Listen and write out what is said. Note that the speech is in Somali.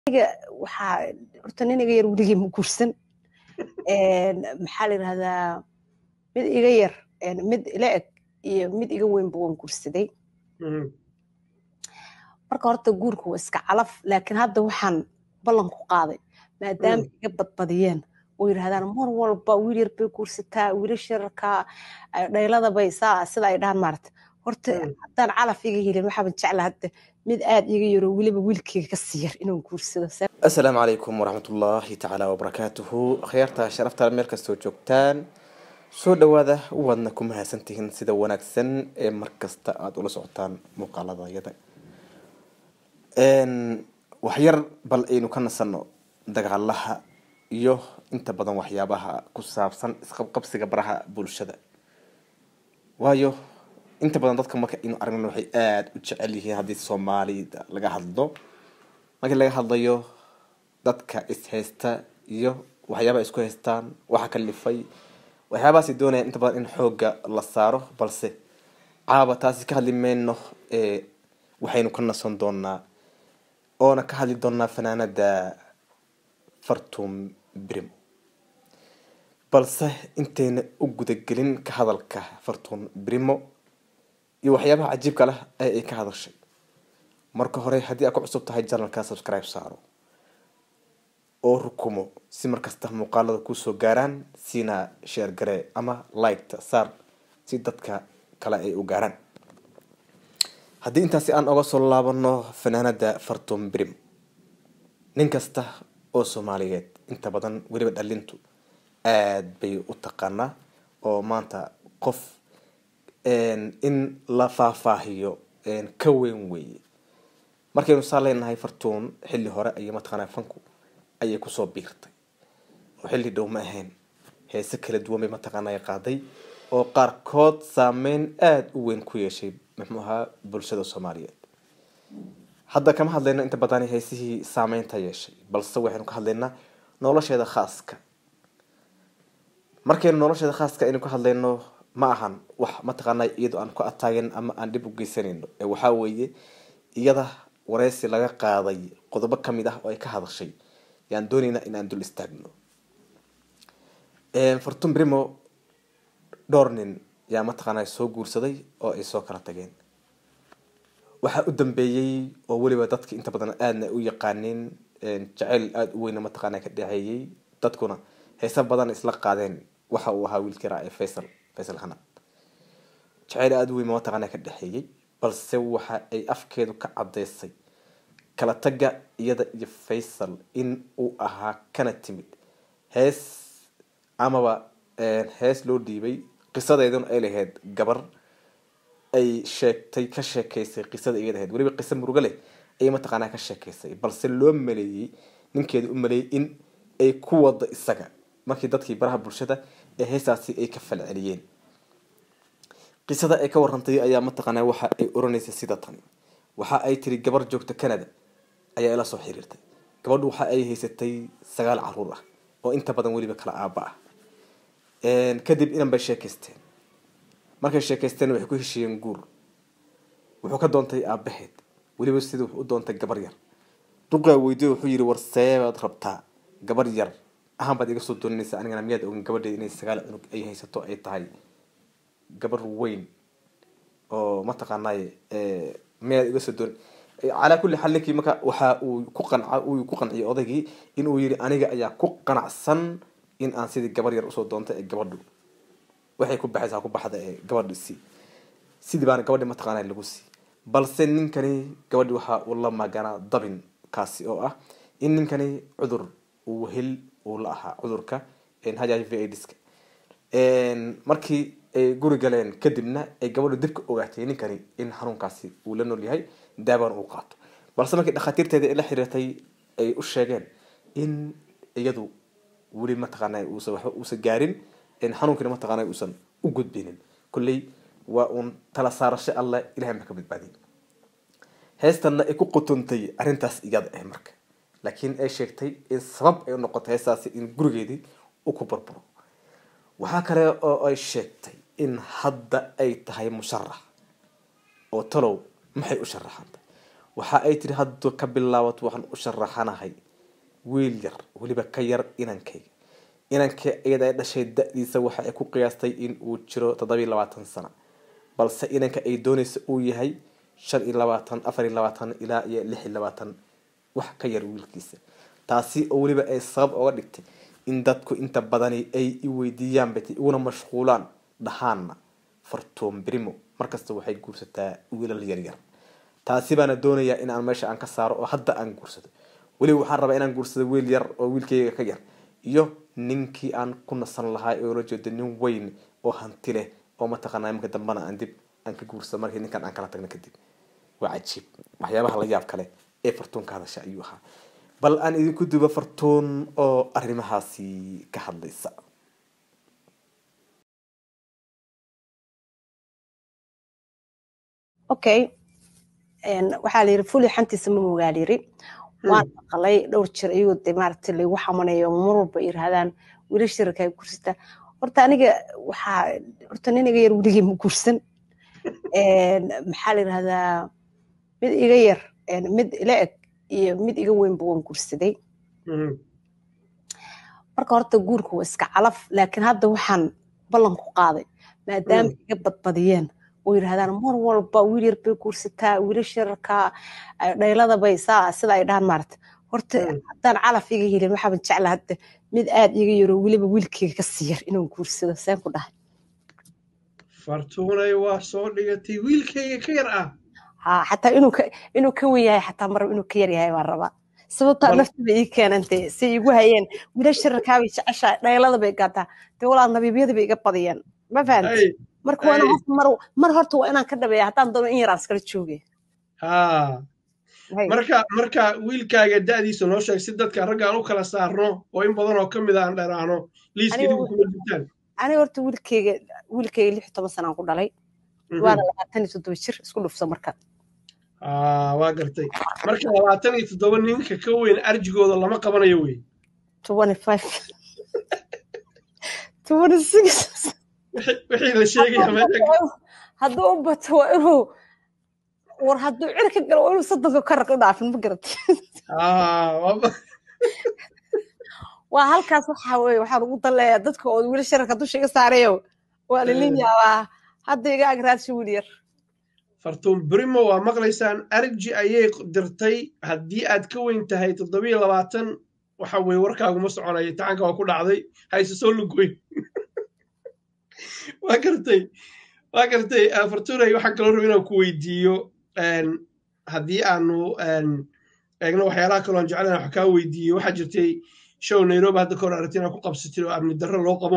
aniga waxaa horta nin iga yar weligii ma guursan maxaa la yidhahdaa mid iga yar mid ila eg iyo mid iga weynba waan guursaday marka horta guurka waa iska calaf laakiin hadda waxaan ballan ku qaaday maadaama iga badbadiyeen oo yidhahdaan mar walba wiil yar bay guursataa wiilasha yararkaa dhaylada bay saa sida ay dhahan maarata horta haddaan calaf iga helin waxaaban jeclaa hadda mid aad iga yaroo weliba wiilkeyga ka sii yar inaan guursado asalaamu calaykum waraxmatullaahi tacaala wabarakaatuhu akhyaarta sharafta meel kastoo joogtaan soo dhawaada waadna ku mahadsantihiin sida wanaagsan ee markasta aada ula socotaan muuqaaladayada waxyar bal aynu ka nasanno dagaalaha iyo inta badan waxyaabaha ku saabsan isqabqabsiga baraha bulshada waayo inta badan dadka marka aynu aragnan waxay aada u jecel yihiin haddii soomaalida laga hadlo markii laga hadlayo dadka ishaysta iyo waxyaabaha isku haystaan waxa kalifay waxyaabahaasi doonaya inta badan in xoogga la saaro balse caaba taasi ka hadli mayno waxaynu ka nasan doonaa oona ka hadli doonaa fanaanada fartum brim balse intayna u gudagelin ka hadalka fartum brimo iyo waxyaabaha cajiibka leh ee ay ka hadashay marka hore haddii aad ku cusub tahay janalka subscribe saaro oo rukumo si markasta muuqaalada kuusoo gaaraan siina sheer garee ama liketa saar si dadka kale ay u gaaraan haddii intaasi aan oga soo laabano fanaanada fartum brim nin kasta oo soomaaliyeed inta badan weliba dhalintu aada bay u taqaanaa oo maanta qof in la faahfaahiyo ka weyn weeye markaynu saa leenahay fartuun xilli hore ayay mataqaanaa fanku ayay kusoo biirtay oo xilli dhow ma ahayn heese kala duwan bay mataqaanaa qaaday oo qaarkood saameyn aada u weyn ku yeeshay muxuu ahaa bulshada soomaaliyeed hadda kama hadlayno inta badan heesihii saameynta yeeshay balse waxaynu ka hadlaynaa nolosheeda khaaska markaynu nolosheeda khaaska aynu ka hadlayno ma ahan wax mataqaanaa iyadoo aan ku ataagen ama aan dhib u geysanayno ee waxaa weeye iyada wareysi laga qaaday qodobo kamid ah oo ay ka hadashay yaan dooneynaa in aan dul istaagno fortun brimo dhowr nin yaa mataqaanaa soo guursaday oo ay soo kala tageen waxaa u dambeeyey oo weliba dadka inta badan aadna u yaqaaneen jaceyl aada u weyna mataqaanaa ka dhexeeyey dadkuna heese badan isla qaadeen waxa uu ahaa wiilkii raa ee faysal faysal hanad jaceyl aada u weyn mataqaanaa ka dhexeeyey balse waxa ay afkeedu ka caddeysay kala tagga iyada iyo faysal in uu ahaa kana timid hees amaba hees loo dhiibay qisadeeduna ay lahayd gabar ay sheegtay ka sheekeysay qisada iyada ahayd weliba qiso murugo leh ayay mataqaanaa ka sheekeysay balse loo maleeyey ninkeeda u maleeyey in ay ku wado isaga markii dadkii baraha bulshada ee heesaasi ay ka falceliyeen qisada ay ka warantay ayaa mataqaanaa waxa ay oranaysay sida tan waxa ay tiri gabar joogta canada ayaa ila soo xiriirtay gabadhu waxa ay haysatay sagaal caruur ah oo inta badan weliba kala aaba ah kadib inan bay sheekaysteen markay sheekaysteen waxay ku heshiiyeen guur wuxuu ka doontay aabaheed weliba sidii wuxuu u doontay gabar yar duqaa weydiye wuxuu yidhi war seebaad rabtaa gabar yar ahaan baad iga soo doonanaysa anigana miyaad ogin gabadheed inay sagaal cunug ay haysato ay tahay gabar weyn oo mataqaanaaye miyaad iga soo doon calaa kulli xal ninkii marka waxa uu ku qanca uu ku qanciyay odaygii in uu yidhi aniga ayaa ku qanacsan in aan sidii gabar yar usoo doonta ee gabadhu waxay ku baxaysaa ku baxda ee gabadhu sii sidii baana gabadhi mataqaanaa lagu sii balse ninkani gabadhi waxa uu la maganaa dabin kaasi oo ah in ninkani cudur uu hel uu la ahaa cudurka h i v aids-ka markii ay guri galeen kadibna ay gabadhu dibka ogaatay ninkani in xanuunkaasi uu la nool yahay daabana uu qaato balse markii dhakhaatiirteeda ay la xiriirtay ay u sheegeen in iyadu weli mataqaana uusan waxba uusan gaarin xanuunkina mataqaana uusan u gudbinin kolley waa uun tala saarasho alle ilahay ma ka badbaadiy heestanna ay ku qutuntay arrintaas iyada ah marka laakiin ay sheegtay in sabab ay u noqotay heestaasi in gurigeedii u ku burburo waxaa kale oo ay sheegtay in hadda ay tahay musharax oo talow maxay u sharaxantay waxa ay tiri hadda ka bilaabato waxaan u sharaxanahay wiil yar weliba ka yar inankayga inanka iyada ay dhashay da-diisa waxa ay ku qiyaastay in uu jiro toddobiyo labaatan sano balse inanka ay doonaysa uu yahay shan iyo labaatan afar iyo labaatan ilaa iyo lix iyo labaatan wax ka yar wiilkiisa taasi oo weliba ay sabab oga dhigtay in dadku inta badani ay i weydiiyaan bay iguna mashquulaan dhahaanna fartuun brimo markasta waxay guursataa wiilal yaryar taasi baana doonayaa in aan meesha aan ka saaro oo hadda aan guursado weliba waxaan rabaa inaan guursado wiil yar oo wiilkayga ka yar iyo ninkii aan ku nasan lahaa ee oola jeedo nin weyn oo hanti leh oo mataqaanaa iminka dambana aan dib aan ka guursado markii ninkan aan kala tagno kadib waa cajiib waxyaabaha la yaab kale ee fartuun ka hadasha ayuu ahaa bal aan idinku duba fartuun oo arrimahaasi ka hadlaysa okay waxaa la yidhi fuli xantiisa ma mogaa yiri waan maqalay dhowr jir ayuu de maaragtay laygu xamanayo mar walba yiraahdaan wiilasha yarkaa gursata horta aniga waxaa horta nin iga yar weligii ma gursan maxaa la yirahdaa mid iga yar mid ila eg iyo mid iga weynba waan gursaday marka horta guurka waa iska calaf laakiin hadda waxaan ballan ku qaaday maadaama iga badbadiyeen oo yiraahdaan mar walba wiil yar bay guursataa wiilasha yararkaa dhaylada bay saa sida ay dhahan maarata horta haddaan calaf iga helin waxaaban jecla hadda mid aad iga yaro weliba wiilkayga ka sii yar inaan guursado seen ku dhahay fartuunay waa soo dhigatay wiilkayga ka yar ah ha xataa inuu ka inuu ka wen yahay xataa mar inuu ka yar yahay baan rabaa sababtaa naftiba ii keenantay si igu hayeen wiilasha yararkaabay jeceshaa dhaylada bay gaataa dee walaal nabiibyada bay iga badiyeen ma fahamtay marka waa inaan mar mar horta waa inaan ka dhabeeya haddaan doono in yaraan iskala jooge ha marka marka wiilkaaga da'diisa noo sheeg si dadka ragga aan u kala saarno oo in badan oo ka mid a aan dheeraano liiska idigu kuma jirtaan aniga horta wiilkayga wiilkayga lix toban sanaan ku dhalay waana labaatan iyo toddoba jir isku dhufsa marka waa gartay marka labaatan iyo toddoba ninka ka weyn arjigooda lama qabanayo wey twenty five twenty six wixii la sheegaya hadduu u bato waa inuu war hadduu cir ka galo waa inuu soddonka ka raq u dhaafin ma garatay waa halkaas waxaa weye waxaan ugu daleeyaa dadka oo wili shararka dusha iga saarayo waa lilin yaabaa hadda iga agraadsha wiil yar fartuun brimo waa maqlaysaan arji ayay dirtay haddii aad ka weyn tahay toddobiyo labaatan waxa weye warkaaguma soconaya tacanka waa ku dhacday hayse soo lugoyn waa gartay waa gartay fartuunay waxaan kaloo raba inaan ku weydiiyo haddii aanu eegno waxyaalaha kaloo aan jeclan wax kaa weydiiyo waxaa jirtay show nairobi hadda kahor aragti inaan ku qabsatay oo amni darro loo qabo